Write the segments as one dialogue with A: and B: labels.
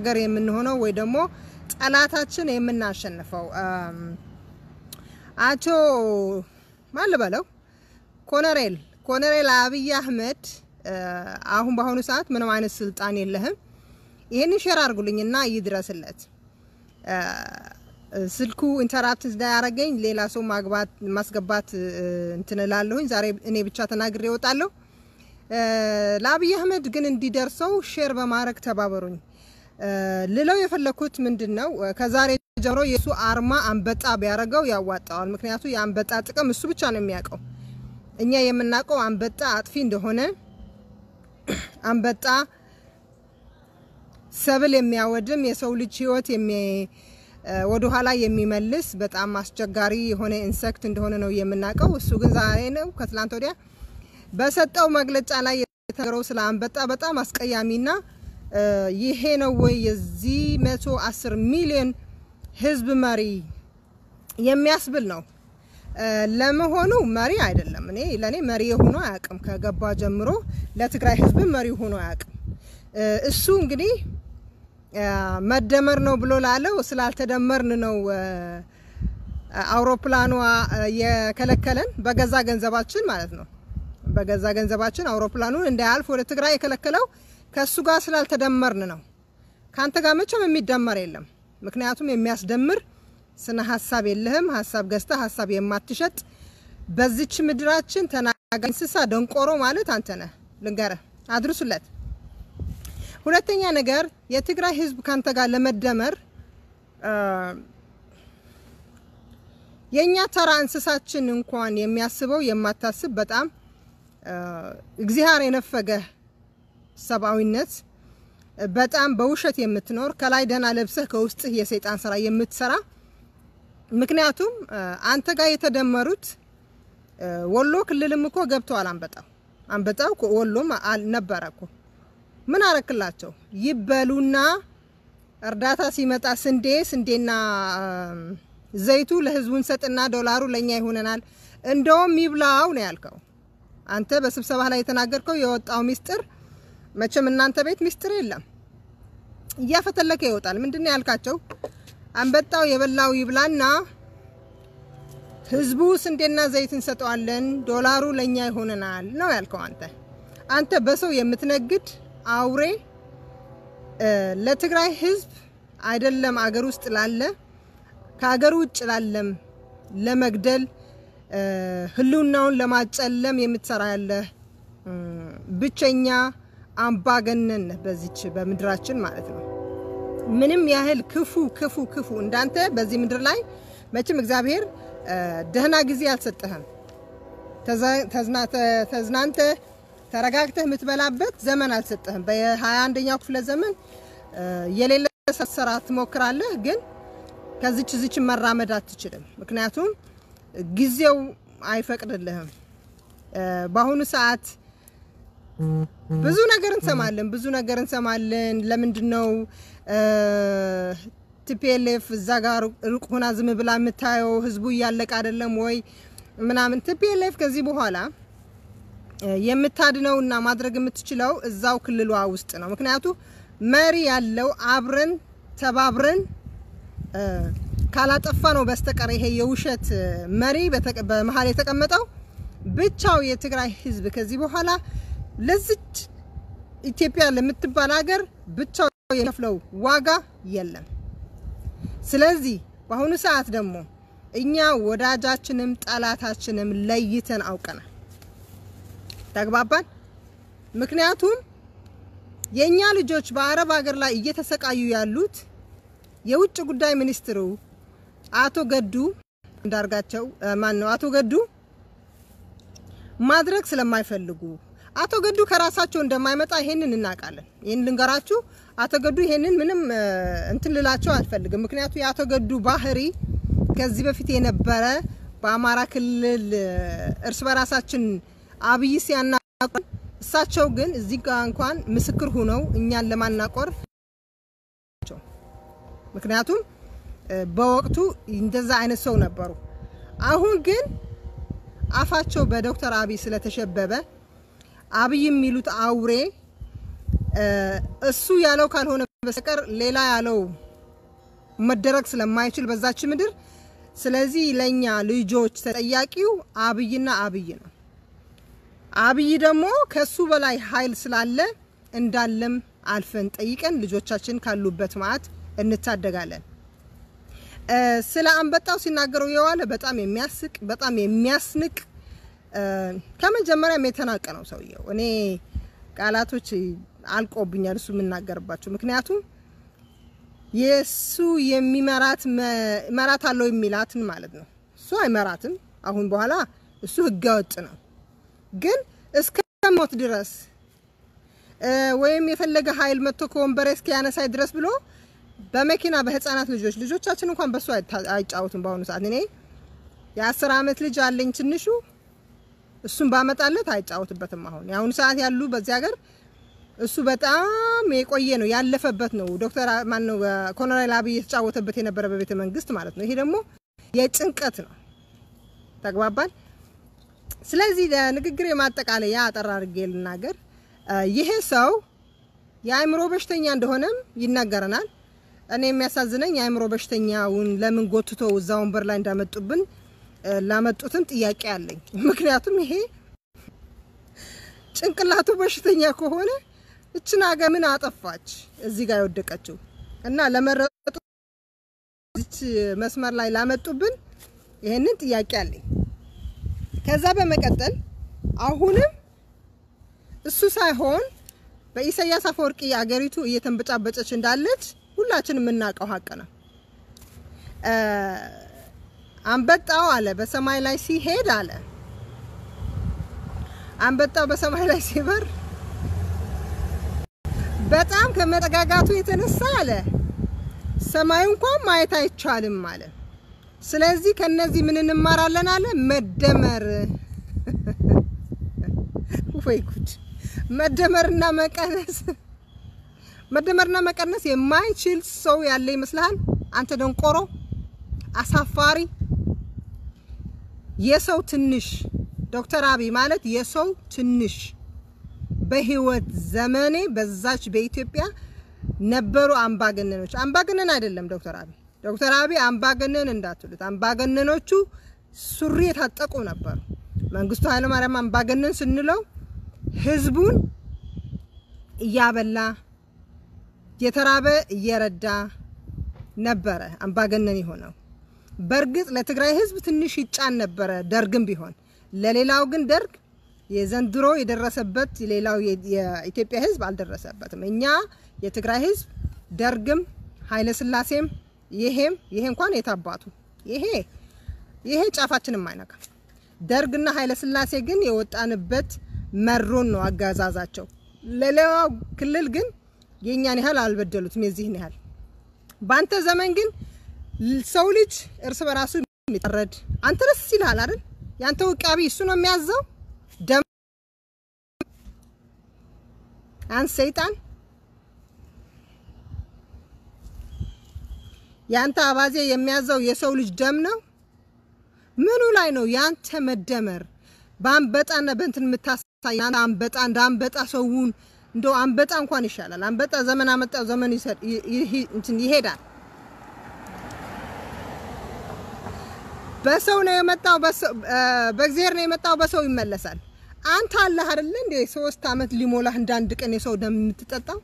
A: ሀገር የምንሆነው ወይ ደግሞ ጠላታችን የምናሸንፈው አቶ ማን ልበለው ኮሎኔል ኮሎኔል አብይ አህመድ አሁን በአሁኑ ሰዓት ምንም አይነት ስልጣን የለህም። ይህንን ሼር አድርጉልኝና ይድረስለት። ስልኩ ኢንተራፕት እንዳያረገኝ ሌላ ሰው ማግባት ማስገባት እንትን እላለሁኝ። ዛሬ እኔ ብቻ ተናግሬ እወጣለሁ። ለአብይ አህመድ ግን እንዲደርሰው ሼር በማድረግ ተባበሩኝ። ልለው የፈለኩት ምንድን ነው፣ ከዛሬ ጀምሮ የእሱ አርማ አንበጣ ቢያደርገው ያዋጣዋል። ምክንያቱ የአንበጣ ጥቅም እሱ ብቻ ነው የሚያውቀው። እኛ የምናውቀው አንበጣ አጥፊ እንደሆነ፣ አንበጣ ሰብል የሚያወድም የሰው ልጅ ሕይወት ወደ ኋላ የሚመልስ በጣም አስቸጋሪ የሆነ ኢንሴክት እንደሆነ ነው የምናውቀው። እሱ ግን ዛሬ ነው ከትላንት ወዲያ በሰጠው መግለጫ ላይ የተነገረው ስለ አንበጣ በጣም አስቀያሚና ይሄ ነው ወይ የዚህ መቶ አስር ሚሊዮን ህዝብ መሪ የሚያስብል ነው። ለመሆኑ መሪ አይደለም። እኔ ለእኔ መሪ ሆኖ አያውቅም። ከገባ ጀምሮ ለትግራይ ህዝብ መሪ ሆኖ አያውቅም። እሱ እንግዲህ መደመር ነው ብሎ ላለው ስላልተደመርን ነው አውሮፕላኗ የከለከለን በገዛ ገንዘባችን ማለት ነው። በገዛ ገንዘባችን አውሮፕላኑን እንዳያልፍ ወደ ትግራይ የከለከለው ከእሱ ጋር ስላልተደመርን ነው። ከአንተ ጋር መቼም የሚደመር የለም። ምክንያቱም የሚያስደምር ስነ ሀሳብ የለህም። ሀሳብ ገዝተ ሀሳብ የማትሸጥ በዚች ምድራችን ተናጋሪ እንስሳ ደንቆሮ ማለት አንተ ነህ። ልንገርህ፣ አድርሱለት። ሁለተኛ ነገር የትግራይ ህዝብ ካንተ ጋር ለመደመር የእኛ ተራ እንስሳችን እንኳን የሚያስበው የማታስብ በጣም እግዚአብሔር የነፈገህ ሰብአዊነት በጣም በውሸት የምትኖር ከላይ ደህና ለብሰህ ከውስጥህ የሰይጣን ስራ የምትሰራ ምክንያቱም አንተ ጋር የተደመሩት ወሎ ክልልም እኮ ገብተዋል። አንበጣው አንበጣው ወሎም ነበረ እኮ ምን አረክላቸው? ይበሉና እርዳታ ሲመጣ ስንዴ ስንዴና ዘይቱ ለህዝቡ እንሰጥና ዶላሩ ለኛ ይሆነናል። እንደውም ይብላው ነው ያልከው አንተ በስብሰባ ላይ የተናገርከው የወጣው ሚስጥር መቼም እናንተ ቤት ሚስጥር የለም፣ እያፈተለከ ይወጣል። ምንድነው ያልካቸው? አንበጣው የበላው ይብላና ህዝቡ ስንዴና ዘይት እንሰጠዋለን፣ ዶላሩ ለኛ ይሆነናል ነው ያልከው አንተ። አንተ በሰው የምትነግድ አውሬ ለትግራይ ህዝብ አይደለም አገር ውስጥ ላለ ከሀገር ውጭ ላለም ለመግደል ህልውናውን ለማጨለም የምትሰራ ያለ ብቸኛ አምባገነን በዚች በምድራችን ማለት ነው። ምንም ያህል ክፉ ክፉ ክፉ እንዳንተ በዚህ ምድር ላይ መቼም እግዚአብሔር ደህና ጊዜ አልሰጠህም። ተዝናንተ ተረጋግተህ የምትበላበት ዘመን አልሰጠህም። በሀያ አንደኛው ክፍለ ዘመን የሌለ ሰራ ትሞክራለህ፣ ግን ከዚች ዝች መራመድ አትችልም። ምክንያቱም ጊዜው አይፈቅድልህም። በአሁኑ ሰዓት ብዙ ነገር እንሰማለን፣ ብዙ ነገር እንሰማለን። ለምንድን ነው ቲፒኤልኤፍ እዛ ጋር ሩቅ ሆና ዝም ብላ የምታየው? ህዝቡ እያለቀ አይደለም ወይ ምናምን። ቲፒኤልኤፍ ከዚህ በኋላ የምታድነው እና ማድረግ የምትችለው እዛው ክልሏ ውስጥ ነው። ምክንያቱ መሪ ያለው አብረን ተባብረን ካላጠፋ ነው በስተቀር ይሄ የውሸት መሪ በመሀል የተቀመጠው ብቻው የትግራይ ህዝብ ከዚህ በኋላ ለዚች ኢትዮጵያ ለምትባል ሀገር ብቻው የከፍለው ዋጋ የለም። ስለዚህ በአሁኑ ሰዓት ደግሞ እኛ ወዳጃችንም ጠላታችንም ለይተን አውቀናል። ተግባባን። ምክንያቱም የእኛ ልጆች በአረብ ሀገር ላይ እየተሰቃዩ ያሉት የውጭ ጉዳይ ሚኒስትሩ አቶ ገዱ እንዳርጋቸው ማን ነው አቶ ገዱ ማድረግ ስለማይፈልጉ አቶ ገዱ ከራሳቸው እንደማይመጣ ይሄንን እናውቃለን። ይሄን ልንገራችሁ። አቶ ገዱ ይሄንን ምንም እንትን ልላቸው አልፈልግም። ምክንያቱ የአቶ ገዱ ባህሪ ከዚህ በፊት የነበረ በአማራ ክልል እርስ በራሳችን አብይ ሲያናቆር፣ እሳቸው ግን እዚህ ጋር እንኳን ምስክር ሁነው እኛን ለማናቆር ምክንያቱም በወቅቱ እንደዛ አይነት ሰው ነበሩ። አሁን ግን አፋቸው በዶክተር አብይ ስለተሸበበ አብይ የሚሉት አውሬ እሱ ያለው ካልሆነ በስተቀር ሌላ ያለው መደረግ ስለማይችል በዛች ምድር ስለዚህ ለኛ ልጆች ተጠያቂው አብይና አብይ ነው። አብይ ደግሞ ከሱ በላይ ኃይል ስላለ እንዳለም አልፈን ጠይቀን ልጆቻችን ካሉበት መዓት እንታደጋለን። ስለ አንበጣው ሲናገረው የዋለ በጣም የሚያስቅ በጣም የሚያስንቅ ከመጀመሪያም የተናቀ ነው ሰውየው። እኔ ቃላቶች አልቆብኛል እሱ የምናገርባቸው ምክንያቱም የእሱ የሚመራት መራት አለው የሚላትን ማለት ነው። እሱ አይመራትም። አሁን በኋላ እሱ ህገወጥ ነው። ግን እስከ ሞት ድረስ ወይም የፈለገ ኃይል መጥቶ ከወንበሬ እስከ ያነሳይ ድረስ ብሎ በመኪና በህፃናት ልጆች ልጆቻችን እንኳን በሱ አይጫወቱም። በአሁኑ ሰዓት እኔ የአስር አመት ልጅ አለኝ ትንሹ እሱን ባመጣለት አይጫወትበትም። አሁን የአሁኑ ሰዓት ያሉ በዚህ ሀገር እሱ በጣም የቆየ ነው ያለፈበት ነው። ዶክተር ማነው ኮሎኔል አብይ የተጫወተበት የነበረ በቤተ መንግስት ማለት ነው። ይሄ ደግሞ የጭንቀት ነው። ተግባባን። ስለዚህ ለንግግር የማጠቃለያ አጠር አድርጌ ልናገር። ይሄ ሰው የአእምሮ በሽተኛ እንደሆነም ይናገረናል። እኔ የሚያሳዝነኝ የአእምሮ በሽተኛውን ለምን ጎትቶ እዛ ወንበር ላይ እንዳመጡብን ላመጡትም ጥያቄ አለኝ። ምክንያቱም ይሄ ጭንቅላቱ በሽተኛ ከሆነ እችን ሀገር ምን አጠፋች እዚህ ጋር የወደቀችው? እና ለመረጡ እዚች መስመር ላይ ላመጡብን ይሄንን ጥያቄ አለኝ። ከዛ በመቀጠል አሁንም እሱ ሳይሆን በኢሳያስ አፈወርቂ አገሪቱ እየተንበጫበጨች እንዳለች ሁላችን የምናውቀው ሀቅ ነው። አንበጣው አለ በሰማይ ላይ ሲሄድ አለ አንበጣው በሰማይ ላይ ሲበር በጣም ከመጠጋጋቱ የተነሳ አለ ሰማዩ እንኳን ማየት አይቻልም አለ። ስለዚህ ከነዚህ ምን እንማራለን አለ መደመር። ወይ ጉድ! መደመርና መቀነስ መደመርና መቀነስ የማይችል ሰው ያለ ይመስልሃል? አንተ ደንቆሮ፣ አሳፋሪ፣ የሰው ትንሽ ዶክተር አብይ ማለት የሰው ትንሽ በህይወት ዘመኔ በዛች በኢትዮጵያ ነበሩ አምባገነኖች። አምባገነን አይደለም ዶክተር አብይ። ዶክተር አብይ አምባገነን እንዳትሉት፣ አምባገነኖቹ ሱሪ የታጠቁ ነበሩ። መንግስቱ ኃይለማርያም አምባገነን ስንለው ህዝቡን እያበላ የተራበ እየረዳ ነበረ አምባገነን የሆነው። በእርግጥ ለትግራይ ህዝብ ትንሽ ይጫን ነበረ ደርግም ቢሆን ለሌላው ግን ደርግ የዘንድሮ የደረሰበት ሌላው የኢትዮጵያ ህዝብ አልደረሰበትም። እኛ የትግራይ ህዝብ ደርግም ኃይለ ስላሴም ይሄም ይሄ እንኳን የታባቱ ይሄ ይሄ ጫፋችንም አይነካም። ደርግና ኃይለ ስላሴ ግን የወጣንበት መሮን ነው አጋዛዛቸው። ለሌላው ክልል ግን የእኛን ያህል አልበደሉትም፣ የዚህን ያህል። በአንተ ዘመን ግን ሰው ልጅ እርስ በራሱ የሚጠረድ አንተ ደስ ይልሃል አይደል? ያንተ ውቃቢ እሱ ነው የሚያዘው። ደም አንተ ሰይጣን፣ ያንተ አባዜ የሚያዘው የሰው ልጅ ደም ነው። ምኑ ላይ ነው ያንተ መደመር? በአንበጣና በእንትን የምታሳይ አንበጣ እንደ አንበጣ ሰውን እንደው አንበጣ እንኳን ይሻላል። አንበጣ ዘመን አመጣው ዘመን እንትን ይሄዳል። በሰው ነው የመጣው፣ በእግዚአብሔር ነው የመጣው፣ በሰው ይመለሳል። አንተ አለህ አይደለ እንዴ ሶስት አመት ሊሞላህ እንዳንድ ቀን የሰው ደም የምትጠጣው?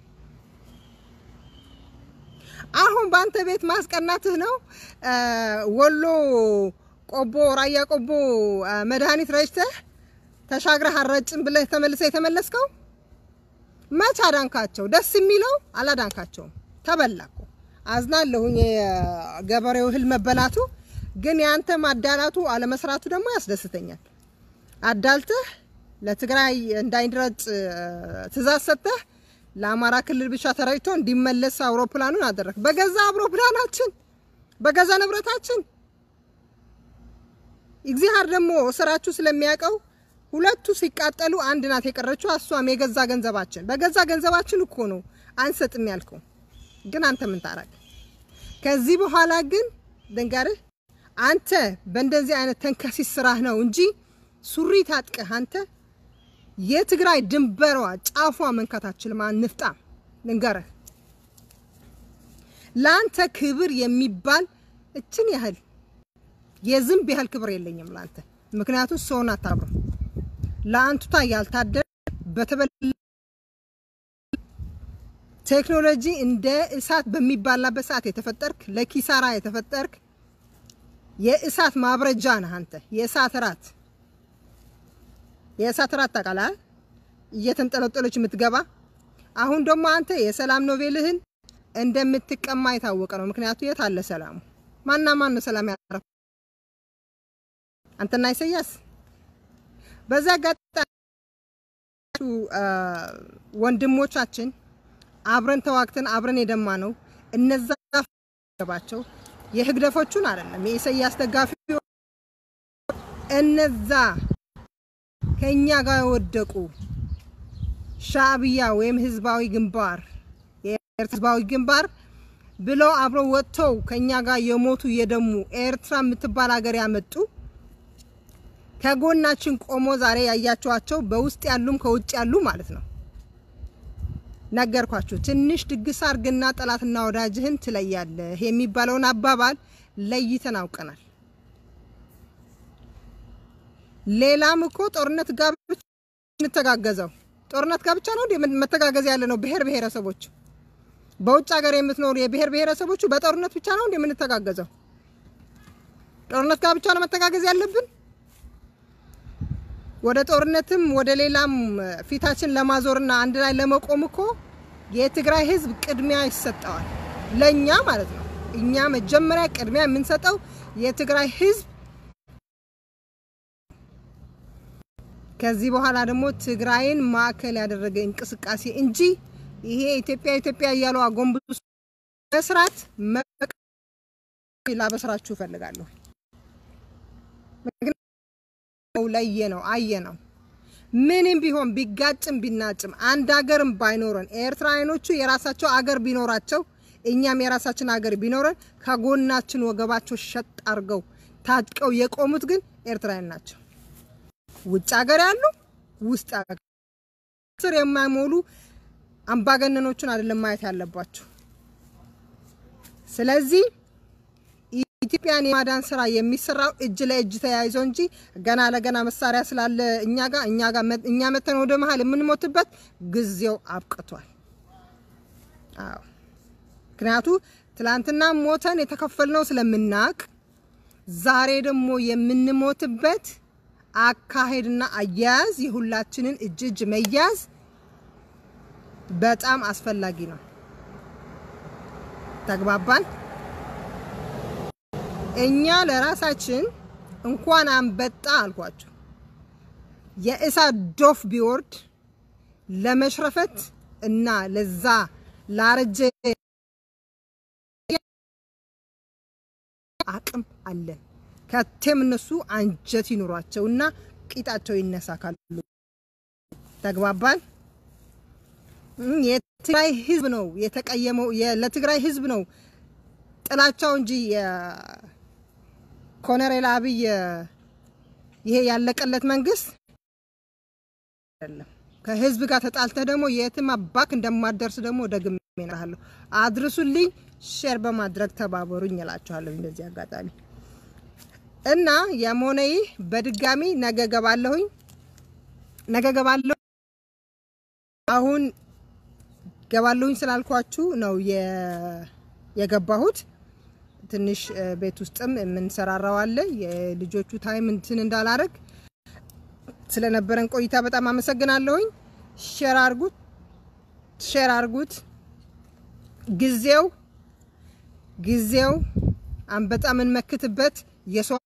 A: አሁን በአንተ ቤት ማስቀናትህ ነው። ወሎ ቆቦ፣ ራያ ቆቦ መድኃኒት ረጭተህ ተሻግረህ አረጭን ብለህ ተመልሰህ የተመለስከው መች አዳንካቸው? ደስ የሚለው አላዳንካቸውም። ተበላኩ። አዝናለሁኝ የገበሬው እህል መበላቱ ግን ያንተ ማዳላቱ አለመስራቱ ደግሞ ያስደስተኛል። አዳልተህ ለትግራይ እንዳይረጭ ትእዛዝ ሰጥተህ ለአማራ ክልል ብቻ ተረጭቶ እንዲመለስ አውሮፕላኑን አደረግ። በገዛ አውሮፕላናችን በገዛ ንብረታችን። እግዚአብሔር ደግሞ ስራችሁ ስለሚያውቀው ሁለቱ ሲቃጠሉ አንድ ናት የቀረችው፣ እሷም የገዛ ገንዘባችን። በገዛ ገንዘባችን እኮ ነው አንሰጥም ያልከው። ግን አንተ ምን ታረግ? ከዚህ በኋላ ግን ድንገርህ አንተ በእንደዚህ አይነት ተንከሲስ ስራህ ነው እንጂ ሱሪ ታጥቀህ አንተ የትግራይ ድንበሯ ጫፏ መንካት አትችልም። ንፍጣም ልንገርህ፣ ለአንተ ክብር የሚባል እችን ያህል የዝንብ ያህል ክብር የለኝም ለአንተ። ምክንያቱም ሰውን አታብረው ለአንቱታ ያልታደለ በተበላ ቴክኖሎጂ እንደ እሳት በሚባላበት ሰዓት የተፈጠርክ ለኪሳራ የተፈጠርክ የእሳት ማብረጃ ነህ አንተ። የእሳት ራት የእሳት ራት ታውቃለህ? እየተንጠለጠለች የምትገባ አሁን ደግሞ አንተ የሰላም ኖቤልህን እንደምትቀማ የታወቀ ነው። ምክንያቱ የት አለ ሰላሙ? ማና ማን ነው ሰላም ያረፈ? አንተና ኢሳያስ። በዛ አጋጣሚ ወንድሞቻችን አብረን ተዋግተን አብረን የደማ ነው። እነዛ ገባቸው የህግደፎቹን አይደለም የኢሳያስ ደጋፊ እነዛ ከኛ ጋር የወደቁ ሻዕብያ ወይም ህዝባዊ ግንባር የኤርትራ ህዝባዊ ግንባር ብለው አብረው ወጥተው ከኛ ጋር የሞቱ የደሙ ኤርትራ የምትባል ሀገር ያመጡ ከጎናችን ቆሞ ዛሬ ያያቸዋቸው በውስጥ ያሉም ከውጭ ያሉ ማለት ነው። ነገርኳችሁ። ትንሽ ድግስ አርግና ጠላትና ወዳጅህን ትለያለህ የሚባለውን አባባል ለይተን አውቀናል። ሌላም እኮ ጦርነት ጋር ብቻ እንተጋገዘው ጦርነት ጋር ብቻ ነው እንዴ መተጋገዝ ያለ ነው? ብሔር ብሔረሰቦች በውጭ ሀገር የምትኖሩ የብሔር ብሔረሰቦቹ በጦርነት ብቻ ነው እንዴ የምንተጋገዘው? ጦርነት ጋር ብቻ ነው መተጋገዝ ያለብን? ወደ ጦርነትም ወደ ሌላም ፊታችን ለማዞርና አንድ ላይ ለመቆም እኮ የትግራይ ህዝብ ቅድሚያ ይሰጠዋል። ለኛ ማለት ነው። እኛ መጀመሪያ ቅድሚያ የምንሰጠው የትግራይ ህዝብ፣ ከዚህ በኋላ ደግሞ ትግራይን ማዕከል ያደረገ እንቅስቃሴ እንጂ ይሄ ኢትዮጵያ ኢትዮጵያ እያሉ አጎንብሱ መስራት ላበስራችሁ እፈልጋለሁ። ለየ ነው አየ ነው። ምንም ቢሆን ቢጋጭም ቢናጭም አንድ ሀገርም ባይኖረን ኤርትራውያኖቹ የራሳቸው አገር ቢኖራቸው እኛም የራሳችን አገር ቢኖረን ከጎናችን ወገባቸው ሸጥ አድርገው ታጥቀው የቆሙት ግን ኤርትራውያን ናቸው። ውጭ ሀገር ያሉ ውስጥ ሀገር ስር የማይሞሉ አምባገነኖቹን አይደለም ማየት ያለባቸው። ስለዚህ ኢትዮጵያን የማዳን ስራ የሚሰራው እጅ ለእጅ ተያይዞ እንጂ ገና ለገና መሳሪያ ስላለ እኛ ጋር እኛ ጋር እኛ መተን ወደ መሀል የምንሞትበት ጊዜው አብቅቷል። አዎ ምክንያቱ ትላንትና ሞተን የተከፈልነው ስለምናቅ ዛሬ ደግሞ የምንሞትበት አካሄድና አያያዝ የሁላችንን እጅ እጅ መያዝ በጣም አስፈላጊ ነው። ተግባባን? እኛ ለራሳችን እንኳን አንበጣ አልኳችሁ የእሳት ዶፍ ቢወርድ ለመሽረፈት እና ለዛ ላረጀ አቅም አለን። ከቴም እነሱ አንጀት ይኑሯቸውና ቂጣቸው ይነሳ ካሉ ተግባባን። የትግራይ ህዝብ ነው የተቀየመው፣ ለትግራይ ህዝብ ነው ጥላቻው እንጂ ኮሎኔል አብይ ይሄ ያለቀለት መንግስት አይደለም። ከህዝብ ጋር ተጣልተህ ደግሞ የትም አባክ እንደማደርስ ደግሞ ደግሜ እነግርሃለሁ። አድርሱልኝ፣ ሼር በማድረግ ተባበሩኝ እላችኋለሁ። እንደዚህ አጋጣሚ እና የመሆነ ይህ በድጋሚ ነገ ገባለሁኝ፣ ነገ ገባለሁ። አሁን ገባለሁኝ ስላልኳችሁ ነው የገባሁት። ትንሽ ቤት ውስጥም የምንሰራራው አለ። የልጆቹ ታይም እንትን እንዳላረግ ስለነበረን ቆይታ በጣም አመሰግናለሁኝ። ሼር አርጉት፣ ሼር አርጉት። ጊዜው ጊዜው አንበጣ የምንመክትበት የሰው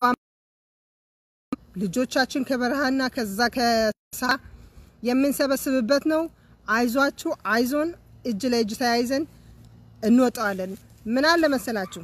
A: ልጆቻችን ከበረሃና ከዛ ከሳ የምንሰበስብበት ነው። አይዟችሁ፣ አይዞን፣ እጅ ለእጅ ተያይዘን እንወጣዋለን። ምን አለ መሰላችሁ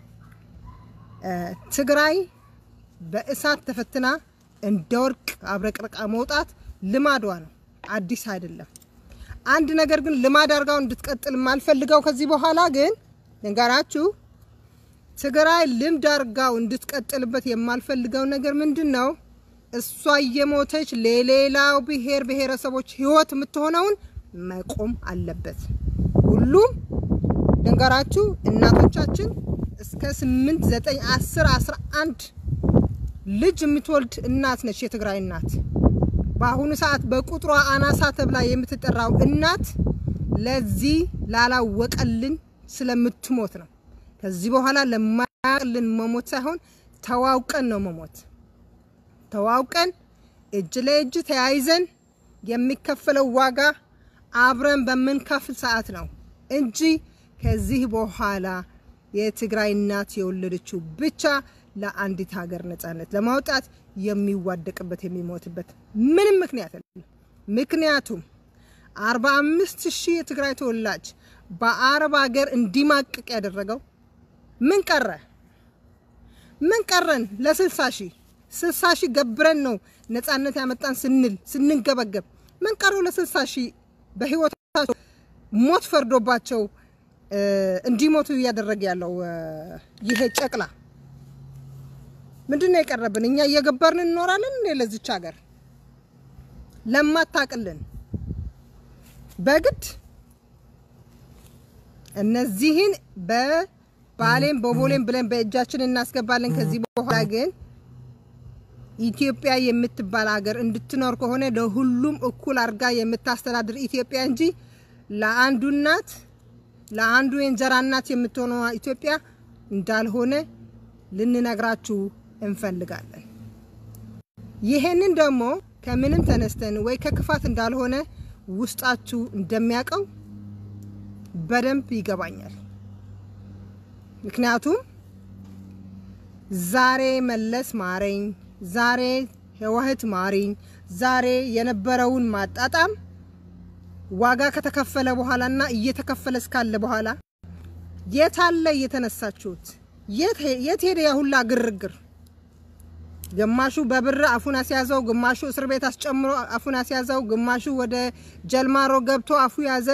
A: ትግራይ በእሳት ተፈትና እንደ ወርቅ አብረቅርቃ መውጣት ልማዷ ነው፣ አዲስ አይደለም። አንድ ነገር ግን ልማድ አድርጋው እንድትቀጥል የማልፈልገው ከዚህ በኋላ ግን ንገራችሁ፣ ትግራይ ልምድ አድርጋው እንድትቀጥልበት የማልፈልገው ነገር ምንድን ነው? እሷ እየሞተች ለሌላው ብሔር ብሔረሰቦች ህይወት የምትሆነውን መቆም አለበት። ሁሉም ልንገራችሁ እናቶቻችን እስከ 8 9 10 11 ልጅ የምትወልድ እናት ነች የትግራይ እናት። በአሁኑ ሰዓት በቁጥሯ አናሳ ተብላ የምትጠራው እናት ለዚህ ላላወቀልን ስለምትሞት ነው። ከዚህ በኋላ ለማያውቅልን መሞት ሳይሆን ተዋውቀን ነው መሞት። ተዋውቀን እጅ ለእጅ ተያይዘን የሚከፈለው ዋጋ አብረን በምንከፍል ሰዓት ነው እንጂ ከዚህ በኋላ የትግራይ እናት የወለደችው ብቻ ለአንዲት ሀገር ነጻነት ለማውጣት የሚዋደቅበት የሚሞትበት ምንም ምክንያት የለም። ምክንያቱም አርባ አምስት ሺህ የትግራይ ተወላጅ በአረብ ሀገር እንዲማቅቅ ያደረገው ምን ቀረ? ምን ቀረን? ለስልሳ ሺህ ስልሳ ሺህ ገብረን ነው ነጻነት ያመጣን ስንል ስንንገበገብ ምን ቀረው? ለስልሳ ሺህ በህይወታቸው ሞት ፈርዶባቸው እንዲሞቱ እያደረገ ያለው ይሄ ጨቅላ ምንድን ነው የቀረብን? እኛ እየገበርን እንኖራለን እንዴ? ለዚች ሀገር ለማታቅልን በግድ እነዚህን በባሌም በቦሌም ብለን በእጃችን እናስገባለን። ከዚህ በኋላ ግን ኢትዮጵያ የምትባል ሀገር እንድትኖር ከሆነ ለሁሉም እኩል አድርጋ የምታስተዳድር ኢትዮጵያ እንጂ ለአንዱ እናት ለአንዱ የእንጀራ እናት የምትሆነው ኢትዮጵያ እንዳልሆነ ልንነግራችሁ እንፈልጋለን። ይሄንን ደግሞ ከምንም ተነስተን ወይ ከክፋት እንዳልሆነ ውስጣችሁ እንደሚያውቀው በደንብ ይገባኛል። ምክንያቱም ዛሬ መለስ ማረኝ፣ ዛሬ ህወሓት ማሪኝ፣ ዛሬ የነበረውን ማጣጣም ዋጋ ከተከፈለ በኋላና እየተከፈለ እስካለ በኋላ የት አለ እየተነሳችሁት? የት ሄደ ያ ሁላ ግርግር? ግማሹ በብር አፉን አስያዘው፣ ግማሹ እስር ቤት አስጨምሮ አፉን አስያዘው፣ ግማሹ ወደ ጀልማሮ ገብቶ አፉ ያዘ።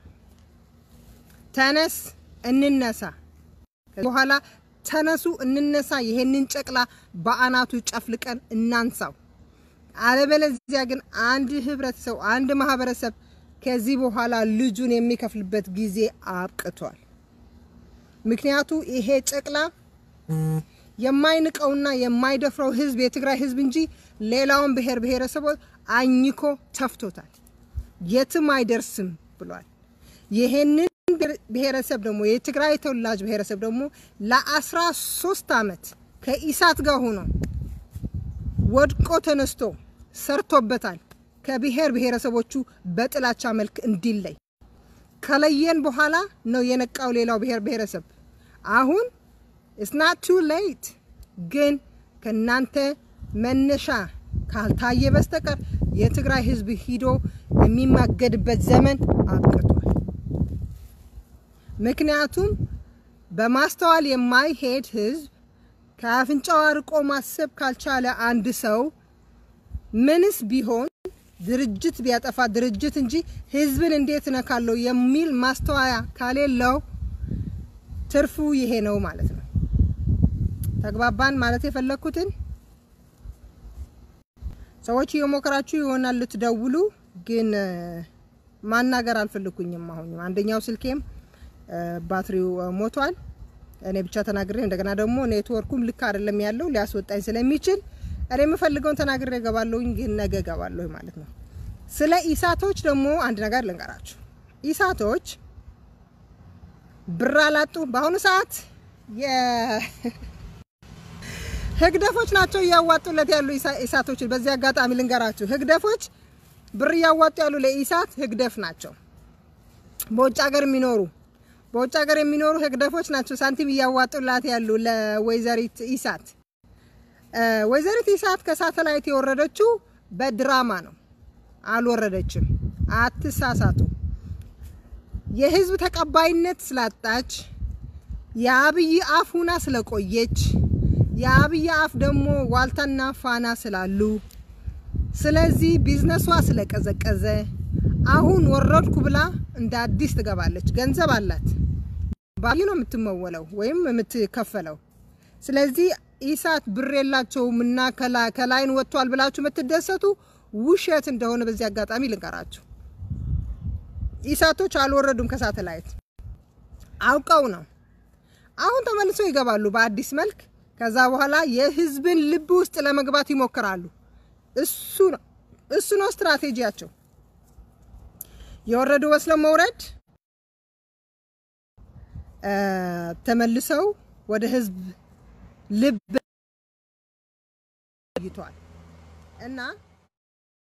A: ተነስ እንነሳ፣ በኋላ ተነሱ እንነሳ። ይሄንን ጨቅላ በአናቱ ጨፍልቀን እናንሳው። አለበለዚያ ግን አንድ ህብረተሰብ አንድ ማህበረሰብ ከዚህ በኋላ ልጁን የሚከፍልበት ጊዜ አብቅቷል። ምክንያቱ ይሄ ጨቅላ የማይንቀውና የማይደፍረው ህዝብ የትግራይ ህዝብ እንጂ ሌላውን ብሔር ብሔረሰቦች አኝኮ ተፍቶታል። የትም አይደርስም ብሏል። ይሄንን ብሔረሰብ ደግሞ የትግራይ ተወላጅ ብሔረሰብ ደግሞ ለአስራ ሶስት አመት ከኢሳት ጋር ሆኖ ወድቆ ተነስቶ ሰርቶበታል። ከብሔር ብሔረሰቦቹ በጥላቻ መልክ እንዲለይ ከለየን በኋላ ነው የነቃው ሌላው ብሔር ብሔረሰብ። አሁን ኢትስ ቱ ሌት፣ ግን ከናንተ መነሻ ካልታየ በስተቀር የትግራይ ህዝብ ሂዶ የሚማገድበት ዘመን አብቅቷል። ምክንያቱም በማስተዋል የማይሄድ ህዝብ ከአፍንጫው አርቆ ማሰብ ካልቻለ አንድ ሰው ምንስ ቢሆን ድርጅት ቢያጠፋ ድርጅት እንጂ ህዝብን እንዴት እነካለሁ የሚል ማስተዋያ ካሌለው ትርፉ ይሄ ነው ማለት ነው። ተግባባን ማለት የፈለግኩትን ሰዎች እየሞከራችሁ ይሆናል ልትደውሉ፣ ግን ማናገር አልፈለኩኝም። አሁን አንደኛው ስልኬም ባትሪው ሞቷል። እኔ ብቻ ተናግሬ እንደገና ደግሞ ኔትወርኩም ልክ አይደለም ያለው ሊያስወጣኝ ስለሚችል እኔ የምፈልገውን ተናግሬ እገባለሁኝ፣ ግን ነገ እገባለሁ ማለት ነው። ስለ ኢሳቶች ደግሞ አንድ ነገር ልንገራችሁ። ኢሳቶች ብር አላጡ። በአሁኑ ሰዓት ህግደፎች ናቸው እያዋጡለት ያሉ ኢሳቶችን። በዚህ አጋጣሚ ልንገራችሁ፣ ህግደፎች ብር እያዋጡ ያሉ ለኢሳት ህግደፍ ናቸው። በውጭ ሀገር የሚኖሩ በውጭ ሀገር የሚኖሩ ህግደፎች ናቸው ሳንቲም እያዋጡላት ያሉ ለወይዘሪት ኢሳት። ወይዘሪት ኢሳት ከሳተላይት የወረደችው በድራማ ነው፣ አልወረደችም። አትሳሳቱ። የህዝብ ተቀባይነት ስላጣች የአብይ አፍ ሁና ስለቆየች የአብይ አፍ ደግሞ ዋልታና ፋና ስላሉ ስለዚህ ቢዝነሷ ስለቀዘቀዘ አሁን ወረድኩ ብላ እንደ አዲስ ትገባለች። ገንዘብ አላት፣ ባይ ነው የምትመወለው ወይም የምትከፈለው። ስለዚህ ኢሳት ብር የላቸውም እና ከላይን ወጥቷል ብላችሁ የምትደሰቱ ውሸት እንደሆነ በዚህ አጋጣሚ ልንገራችሁ። ኢሳቶች አልወረዱም ከሳተላይት አውቀው ነው። አሁን ተመልሰው ይገባሉ በአዲስ መልክ። ከዛ በኋላ የህዝብን ልብ ውስጥ ለመግባት ይሞክራሉ። እሱ ነው እሱ ነው ስትራቴጂያቸው። የወረዱ መስለው መውረድ፣ ተመልሰው ወደ ህዝብ ልብ ይቷል እና